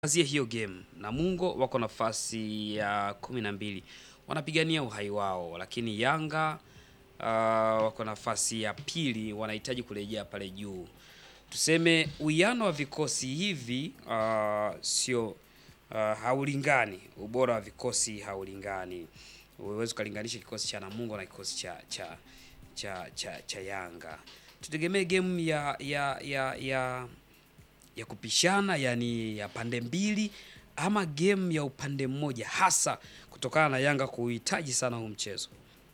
Azia hiyo game Namungo wako nafasi ya kumi na mbili wanapigania uhai wao, lakini Yanga uh, wako nafasi ya pili, wanahitaji kurejea pale juu. Tuseme uwiano wa vikosi hivi uh, sio uh, haulingani, ubora wa vikosi haulingani. Huwezi ukalinganisha kikosi cha Namungo na kikosi cha cha cha cha, cha Yanga. Tutegemee game ya ya ya ya ya kupishana yani ya pande mbili ama game ya upande mmoja, hasa kutokana na Yanga kuhitaji sana huu mchezo.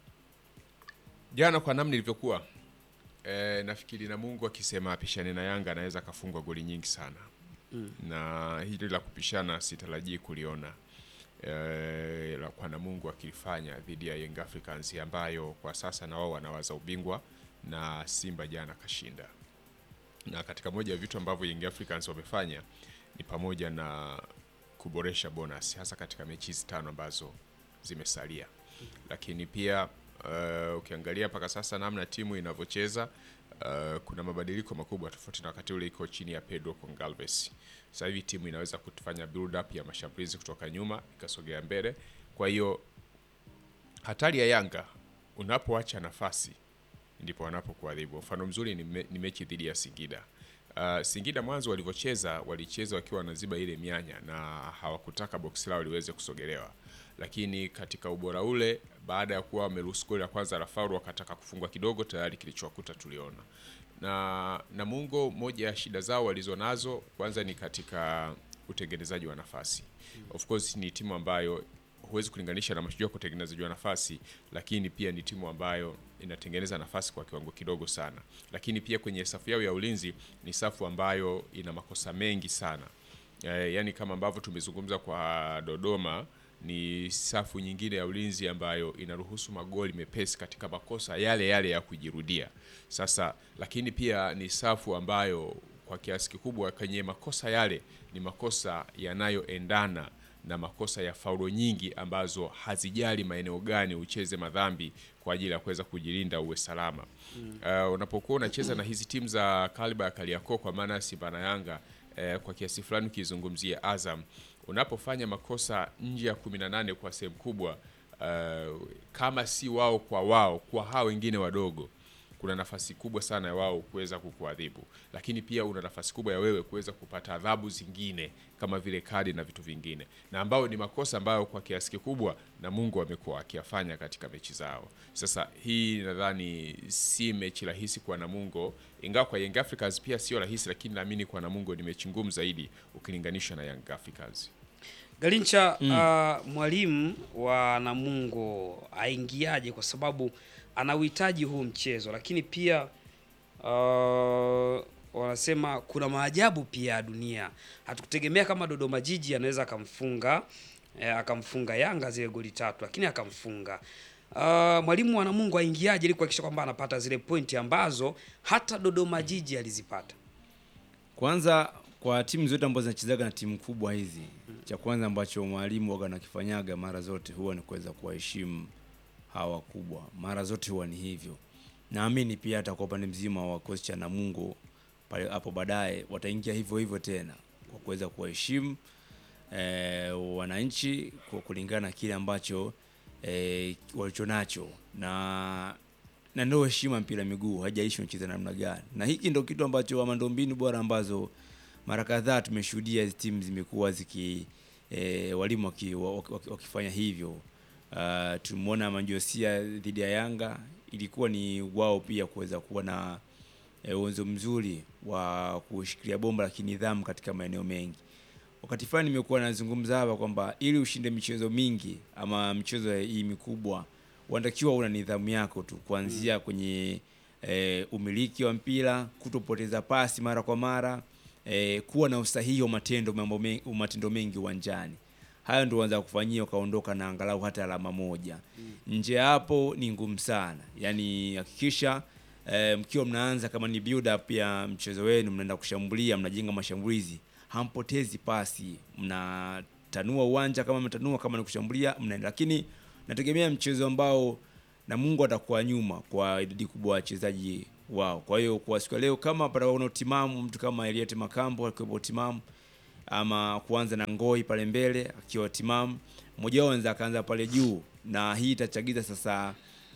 Jana kwa namna ilivyokuwa e, nafikiri Namungo akisema apishane na Yanga anaweza akafungwa goli nyingi sana mm. na hili la kupishana sitarajii kuliona e, la kwa Namungo akilifanya dhidi ya Young Africans ambayo kwa sasa na wao wanawaza ubingwa na Simba jana kashinda na katika moja ya vitu ambavyo Young Africans wamefanya ni pamoja na kuboresha bonus hasa katika mechi hizi tano ambazo zimesalia, lakini pia uh, ukiangalia mpaka sasa namna timu inavyocheza uh, kuna mabadiliko makubwa tofauti na wakati ule iko chini ya Pedro Gonçalves. Sasa hivi timu inaweza kufanya build up ya mashambulizi kutoka nyuma ikasogea mbele. Kwa hiyo hatari ya Yanga unapoacha nafasi ndipo wanapokuadhibu. Mfano mzuri ni, me, ni mechi dhidi ya Singida. Uh, Singida mwanzo walivyocheza walicheza wakiwa wanaziba ile mianya na hawakutaka boksi lao liweze kusogelewa, lakini katika ubora ule, baada ya kuwa wameruhusu goli la kwanza la faulu, wakataka kufungwa kidogo, tayari kilichowakuta tuliona. Na Namungo, moja ya shida zao walizonazo kwanza ni katika utengenezaji wa nafasi. Of course ni timu ambayo huwezi kulinganisha na Mashujaa kwa utengenezaji wa nafasi, lakini pia ni timu ambayo inatengeneza nafasi kwa kiwango kidogo sana. Lakini pia kwenye safu yao ya ulinzi ni safu ambayo ina makosa mengi sana e, yani kama ambavyo tumezungumza kwa Dodoma, ni safu nyingine ya ulinzi ambayo inaruhusu magoli mepesi katika makosa yale yale ya kujirudia. Sasa lakini pia ni safu ambayo kwa kiasi kikubwa kwenye makosa yale ni makosa yanayoendana na makosa ya faulo nyingi ambazo hazijali maeneo gani ucheze madhambi kwa ajili ya kuweza kujilinda uwe salama. Mm. Uh, unapokuwa unacheza na hizi timu za kaliba ya Kariakoo kwa maana Simba na Yanga uh, kwa kiasi fulani ukizungumzia Azam, unapofanya makosa nje ya 18 kwa sehemu kubwa uh, kama si wao kwa wao kwa hao wengine wadogo kuna nafasi kubwa sana ya wao kuweza kukuadhibu, lakini pia una nafasi kubwa ya wewe kuweza kupata adhabu zingine kama vile kadi na vitu vingine, na ambao ni makosa ambayo kwa kiasi kikubwa Namungo amekuwa akiyafanya katika mechi zao. Sasa hii nadhani si mechi rahisi kwa Namungo, ingawa kwa Young Africans pia sio rahisi, lakini naamini kwa Namungo ni mechi ngumu zaidi ukilinganisha na Young Africans. Galincha, mm. uh, mwalimu wa Namungo aingiaje? Kwa sababu ana uhitaji huu mchezo, lakini pia uh, wanasema kuna maajabu pia ya dunia. Hatukutegemea kama Dodoma Jiji anaweza akamfunga eh, akamfunga Yanga zile goli tatu, lakini akamfunga. Uh, mwalimu wa Namungo aingiaje ili kuhakikisha kwamba anapata zile pointi ambazo hata Dodoma Jiji alizipata? Kwanza kwa timu zote ambazo zinachezaga na timu kubwa hizi, cha kwanza ambacho mwalimu waga nakifanyaga mara zote huwa ni kuweza kuwaheshimu hawa kubwa, mara zote huwa ni hivyo. Naamini pia hata kwa upande mzima wa kocha cha Namungo pale hapo baadaye wataingia hivyo hivyo tena kwa kuweza kuwaheshimu e, wananchi kwa kulingana na kile ambacho e, walichonacho na na ndio heshima mpira miguu, haijalishi unacheza namna gani, na hiki ndio kitu ambacho ama ndio mbinu bora ambazo mara kadhaa tumeshuhudia hizi timu zimekuwa ziki e, walimu waki, waki, waki, wakifanya hivyo. Uh, tumeona Manjosia dhidi ya Yanga ilikuwa ni wao pia kuweza kuwa na uwezo e, mzuri wa kushikilia bomba la kinidhamu katika maeneo mengi. Wakati fulani nimekuwa nazungumza hapa kwamba ili ushinde michezo mingi ama michezo hii mikubwa unatakiwa una nidhamu yako tu kuanzia mm. kwenye e, umiliki wa mpira, kutopoteza pasi mara kwa mara e, kuwa na usahihi wa matendo mambo mengi, matendo mengi uwanjani. Hayo ndio wanza kufanyia ukaondoka na angalau hata alama moja. Mm. Nje hapo ni ngumu sana. Yaani hakikisha e, mkiwa mnaanza kama ni build up ya mchezo wenu, mnaenda kushambulia, mnajenga mashambulizi, hampotezi pasi, mnatanua uwanja kama mnatanua, kama ni kushambulia mnaenda, lakini nategemea mchezo ambao Namungo atakuwa nyuma kwa idadi kubwa ya wachezaji wao. Kwa hiyo kwa siku leo kama patakuwa na utimamu, mtu kama Eliot Makambo akiwepo timamu ama kuanza na Ngoi pale mbele akiwa timamu, mmoja wao anaweza akaanza pale juu, na hii itachagiza sasa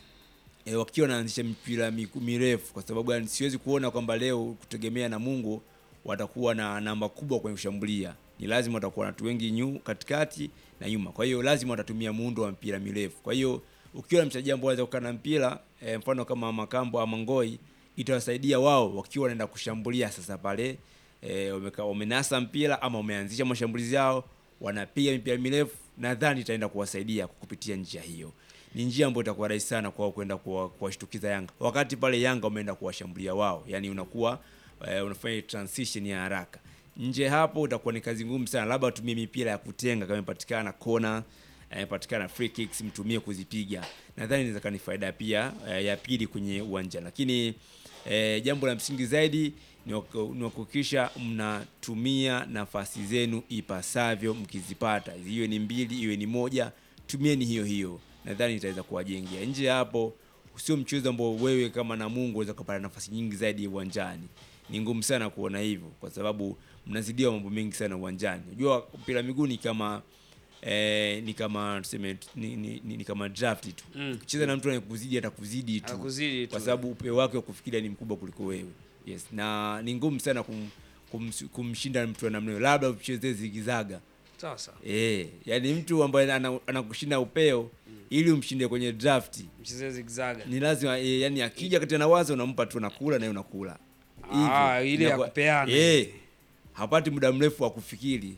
e, wakiwa wanaanzisha mipira miku- mirefu, kwa sababu gani? Siwezi kuona kwamba leo kutegemea na Mungu watakuwa na namba kubwa kwenye kushambulia. Ni lazima watakuwa na watu wengi nyu katikati na nyuma, kwa hiyo lazima watatumia muundo wa mpira mirefu. Kwa hiyo ukiwa na mchezaji ambaye anaweza kukaa na mpira e, mfano kama Makambo ama Ngoi, itawasaidia wao wakiwa wanaenda kushambulia sasa pale e, wameka, wamenasa mpira ama wameanzisha mashambulizi yao, wanapiga mipira mirefu, nadhani itaenda kuwasaidia kupitia njia hiyo ni njia ambayo itakuwa rahisi sana kwao kwenda kuwa- kuwashtukiza Yanga, wakati pale Yanga wameenda kuwashambulia wao, yani unakuwa eh, unafanya transition ya haraka. Nje hapo utakuwa ni kazi ngumu sana, labda watumie mipira ya kutenga kama ipatikana kona ipatikana free kicks, mtumie kuzipiga. Nadhani inaweza kuwa ni faida pia eh, ya pili kwenye uwanja, lakini eh, jambo la msingi zaidi ni wak- ni kuhakikisha mnatumia nafasi zenu ipasavyo mkizipata, iwe ni mbili iwe ni moja, tumieni hiyo hiyo, nadhani itaweza kuwajengea. Nje ya hapo, sio mchezo ambao wewe kama Namungo unaweza kupata nafasi nyingi zaidi uwanjani. Ni ngumu sana kuona hivyo, kwa sababu mnazidiwa mambo mengi sana uwanjani. Unajua mpira wa miguu ni kama eh, ni kama tuseme ni, ni, ni, ni kama draft tu. Mm. Ukicheza na mtu anayekuzidi atakuzidi tu Akuzidi tu. kwa sababu upeo wake wa kufikiria ni mkubwa kuliko wewe. Yes, na ni ngumu sana kum, kum, kumshinda mtu wa namna hiyo, labda uchezee zigizaga. Sawa sawa. Eh, yani mtu ambaye ana- anakushinda upeo ili umshinde kwenye draft Mchezee zigzaga. ni lazima e, yani akija katika na wazo unampa tu nakula naye unakula. Ah, Hivyo, ile ya inakuwa- kupeana. Eh, hapati muda mrefu wa kufikiri.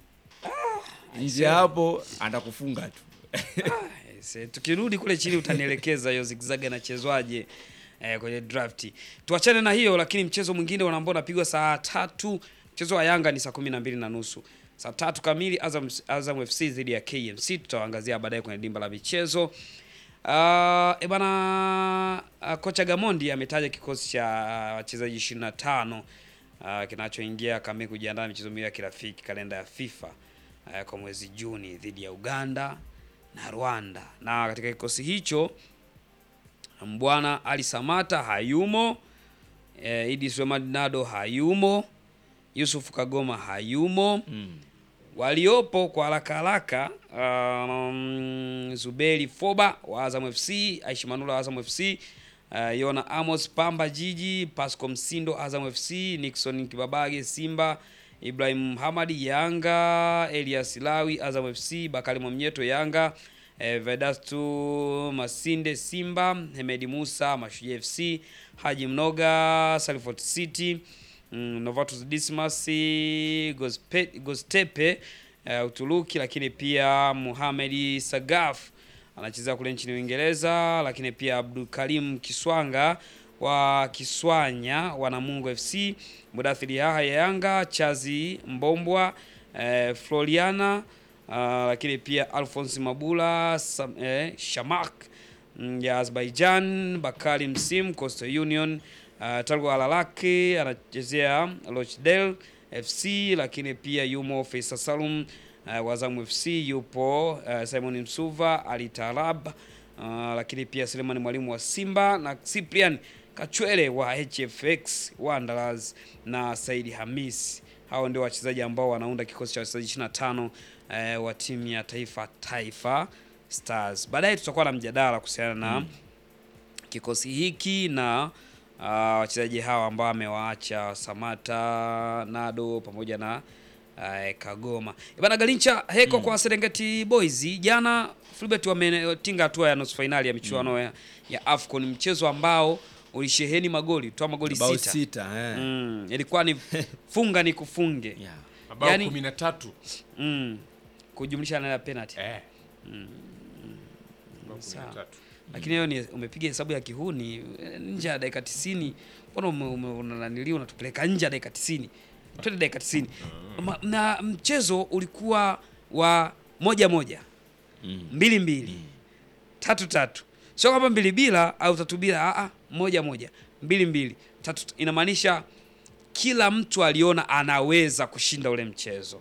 Nje hapo atakufunga tu. Yes, eh, tukirudi kule chini utanielekeza hiyo zigzag anachezwaje eh, kwenye drafti. Tuachane na hiyo, lakini mchezo mwingine ambao unapigwa saa tatu, mchezo wa Yanga ni saa kumi na mbili na nusu saa tatu kamili Azam, Azam FC dhidi ya KMC. Tutawaangazia baadaye kwenye dimba la michezo. Uh, e bana uh, kocha Gamondi ametaja kikosi cha wachezaji 25 uh, kinachoingia kamili kujiandaa na michezo miwili ya kirafiki kalenda ya FIFA uh, kwa mwezi Juni dhidi ya Uganda na Rwanda. Na katika kikosi hicho Mbwana Ali Samata hayumo, eh, Idi Suleiman Nado hayumo, Yusuf Kagoma hayumo Mm. waliopo kwa haraka haraka um, Zuberi Foba wa Azam FC, Aishi Manula wa Azam FC, uh, Yona Amos Pamba Jiji, Pasco Msindo Azam FC, Nixon Kibabage Simba, Ibrahim Hamadi Yanga, Elias Lawi Azam FC, Bakari Mwamnyeto Yanga, eh, Vedastu Masinde Simba, Hemedi Musa Mashujaa FC, Haji Mnoga Salford City mm, Novatus Dismas Gospe- Gostepe uh, Uturuki, lakini pia Muhamedi Sagaf anacheza kule nchini Uingereza, lakini pia Abdul Karim Kiswanga wa Kiswanya wa Namungo FC, Mudathiri Yahya Yanga, Chazi Mbombwa eh, Floriana uh, lakini pia Alphonse Mabula Sam, eh, Shamak mm, ya Azerbaijan, Bakari Msim Coastal Union Uh, Talgo Alalaki anachezea Rochdale FC, lakini pia yumo Faisal Salum uh, wa Azam FC, yupo uh, Simon Msuva Ali Tarab uh, lakini pia Selemani Mwalimu wa Simba na Cyprian Kachwele wa HFX Wanderers na Saidi Hamis. Hao ndio wachezaji ambao wanaunda kikosi cha wachezaji 25 uh, wa timu ya taifa Taifa Stars. Baadaye tutakuwa na mjadala kuhusiana na kikosi hiki na uh, wachezaji hawa ambao amewaacha Samata, Nado pamoja na uh, Kagoma. Bana Galincha heko kwa Serengeti Boys. Jana Fulbert wametinga hatua ya nusu fainali ya michuano ya, ya AFCON, mchezo ambao ulisheheni magoli, toa magoli Bao sita. sita eh. Mm, ilikuwa ni funga ni kufunge. Yeah. mabao Yaani- kumi na tatu Mm, kujumlisha na penalty. eh. Mabao kumi na Sawa. tatu. lakini hiyo ni umepiga hesabu ya kihuni eh, nje ya dakika 90 mbona ume- ume- unananiliwa unatupeleka nje ya dakika 90 twende dakika 90 Ma- na mchezo ulikuwa wa moja moja Mm. mbili mbili tatu tatu sio kwamba mbili bila au tatu bila a a moja moja mbili mbili tatu inamaanisha kila mtu aliona anaweza kushinda ule mchezo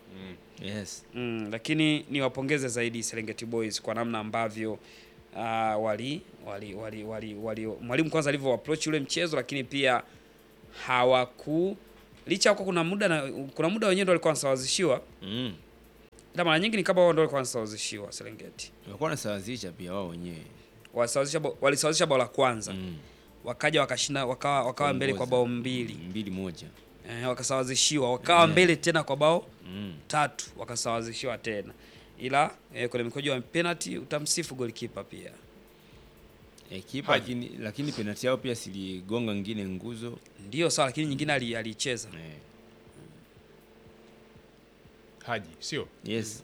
Yes. Mm, lakini niwapongeze zaidi Serengeti Boys kwa namna ambavyo uh, wali wali wali wali, wali mwalimu kwanza alivyo approach ule mchezo, lakini pia licha ya kuwa kuna muda na kuna muda wenyewe ndio walikuwa wanasawazishiwa, Mm. na mara nyingi ni kama wao ndio walikuwa wanasawazishiwa Serengeti. Walikuwa wanasawazisha pia wao wenyewe. Walisawazisha bao- walisawazisha bao la kwanza Mm. wakaja wakashinda wakawa, wakawa mbele kwa bao mbili mbili moja. eh, wakasawazishiwa wakawa mbele tena kwa bao Mm. tatu wakasawazishiwa tena, ila eh, kwenye mikojo wa penalty utamsifu golikipa pia. E, kipa lakini, lakini penalti yao pia siligonga ngine nguzo Ndio sawa, lakini nyingine ali- aliicheza e, Haji sio yes.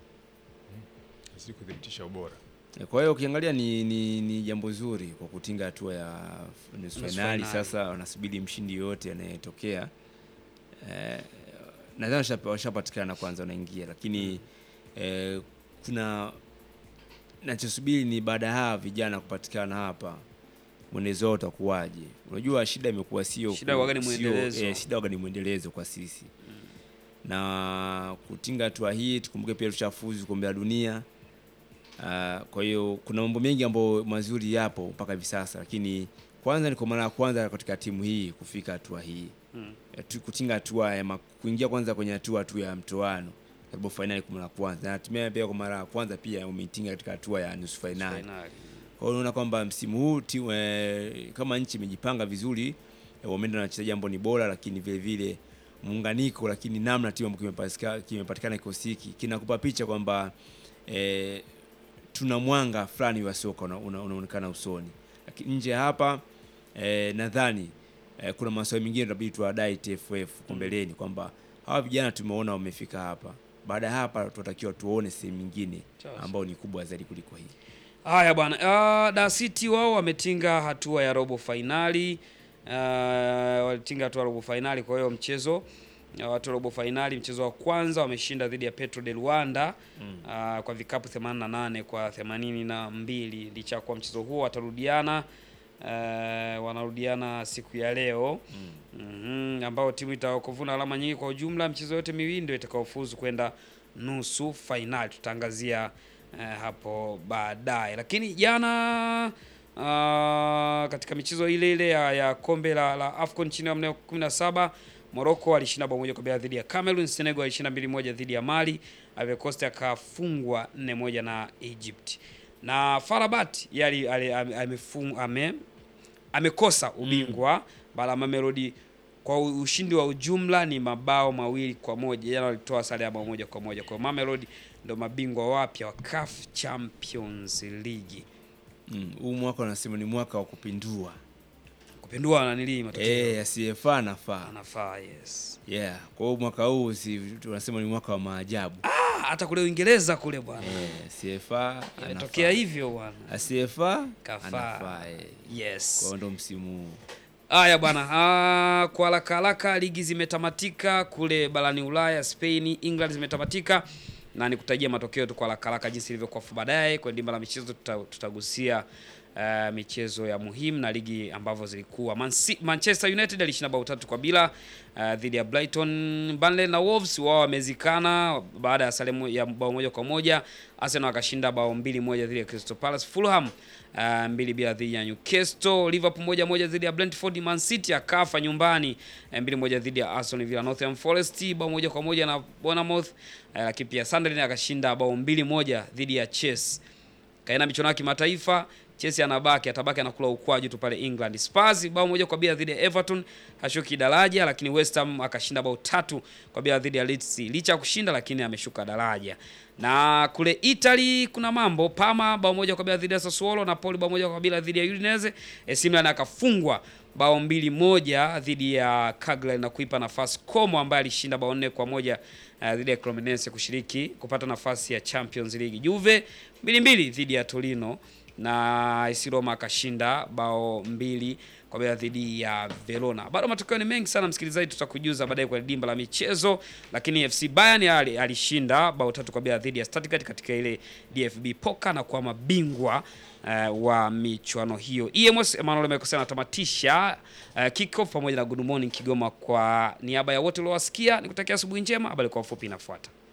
azidi kuthibitisha ubora. E, kwa hiyo ukiangalia ni, ni, ni jambo zuri kwa kutinga hatua ya nusu Nusu fainali. fainali. Sasa wanasubiri mshindi yoyote anayetokea. E, nadhani washapa- washapatikana kwanza, wanaingia, lakini e, kuna nachosubiri ni baada ya hawa vijana kupatikana hapa mwendezo wao utakuwaje? Unajua shida imekuwa sio Shida ku- waga ni sio- mwendelezo. eh, shida waga ni mwendelezo kwa sisi na kutinga hatua hii, tukumbuke pia tushafuzu kombe la dunia. Ah, kwa hiyo kuna mambo mengi ambayo mazuri yapo mpaka hivi sasa, lakini kwanza ni kwa mara ya kwanza katika timu hii kufika hatua hii Mm. Eh, tu- kutinga hatua ya ma- kuingia kwanza kwenye hatua tu ya mtoano robo fainali kwa mara ya kwanza, na hatimaye pia kwa mara ya kwanza pia umeitinga katika hatua ya nusu fainali. Fainali. Kwa hiyo unaona kwamba msimu huu timu eh, kama nchi imejipanga vizuri eh, wameenda na wachezaji ambao ni bora, lakini vile vile muunganiko, lakini namna timu ambayo kimepatikana kimepatikana kikosi hiki kinakupa picha kwamba eh, tuna mwanga fulani wa soka una- una- unaonekana usoni, lakini nje ya hapa eh, nadhani eh, kuna maswali mengine tunabidi tuwadai TFF kwa mbeleni kwamba hawa vijana tumeona wamefika hapa, baada ya hapa tunatakiwa tuone sehemu nyingine Sawa. ambayo ni kubwa zaidi kuliko hii. Haya bwana, uh, Dar City wao wametinga hatua ya robo fainali uh, walitinga hatua ya robo fainali. Kwa hiyo mchezo uh, watu robo fainali, mchezo wa kwanza wameshinda dhidi ya Petro de Luanda uh, kwa vikapu 88 kwa 82, licha ya kuwa mchezo huo watarudiana uh, wanarudiana siku ya leo Mhm, ambao timu itakaovuna alama nyingi kwa ujumla michezo yote miwili ndio itakaofuzu kwenda nusu fainali. Tutaangazia eh, hapo baadaye, lakini jana ah, katika michezo ile ile ya, ya kombe la, la AFCON chini ya umri wa 17 Morocco alishinda bao moja kwa bila dhidi ya Cameroon. Senegal alishinda mbili moja dhidi ya Mali. Ivory Coast akafungwa nne moja na Egypt, na Farabat yali ali- ame- amefung- ame amekosa ubingwa baada ya Mamelodi kwa u- ushindi wa ujumla ni mabao mawili kwa moja. Jana walitoa sare ya bao moja kwa moja. Kwa hiyo Mamelodi ndio mabingwa wapya wa CAF Champions League. Mm, huu mwaka wanasema ni mwaka wa kupindua. Kupindua na nili matokeo. Eh, asiyefaa nafaa. Anafaa, yes. Yeah, kwa hiyo mwaka huu si tunasema ni mwaka wa maajabu. Ah, hata kule Uingereza kule bwana. Eh, asiyefaa Imetokea anafaa. hivyo bwana. Asiyefaa Kafaa. anafaa. eh. Yes. Kwa hiyo ndo msimu huu. Haya bwana, ah, kwa haraka haraka ligi zimetamatika kule barani Ulaya, Spain, England zimetamatika na nikutajia matokeo tu kwa haraka haraka jinsi ilivyokuwa fu baadaye. Kwenye dimba la michezo tuta, tutagusia ah, michezo ya muhimu na ligi ambavyo zilikuwa. Man Si- Manchester United alishinda bao tatu kwa bila ah, dhidi ya Brighton. Burnley na Wolves wao wamezikana baada ya sare mo- ya bao moja kwa moja. Arsenal akashinda bao mbili moja dhidi ya Crystal Palace. Fulham uh, mbili bila dhidi ya Newcastle. Liverpool moja moja dhidi ya Brentford. Man City akafa nyumbani eh, mbili moja dhidi ya Aston Villa. Nottingham Forest bao moja kwa moja na Bournemouth, uh, lakini pia Sunderland akashinda bao mbili moja dhidi ya Chelsea. Kaenda michuano ya kimataifa Chelsea anabaki atabaki anakula ukwaju tu pale England. Spurs bao moja kwa bila dhidi ya Everton hashuki daraja, lakini West Ham akashinda bao tatu kwa bila dhidi ya Leeds. Licha ya kushinda lakini ameshuka daraja. Na kule Italy kuna mambo, Parma bao moja kwa bila dhidi ya Sassuolo, Napoli bao moja kwa bila dhidi ya Udinese, AC Milan akafungwa bao mbili moja dhidi ya Cagliari na kuipa nafasi Como ambaye alishinda bao nne kwa moja uh, dhidi ya Cremonese kushiriki kupata nafasi ya Champions League. Juve mbili mbili dhidi ya Torino na AS Roma akashinda bao mbili kwa bila dhidi ya Verona. Bado matokeo ni mengi sana msikilizaji, tutakujuza baadaye kwa dimba la michezo, lakini FC Bayern ali- alishinda bao tatu kwa bila dhidi ya Stuttgart katika ile DFB Pokal na kuwa mabingwa uh, wa michuano hiyo. EMS Emmanuel Mekosea anatamatisha uh, kickoff pamoja na Good Morning Kigoma. Kwa niaba ya wote uliowasikia, nikutakia asubuhi njema. Habari kwa ufupi inafuata.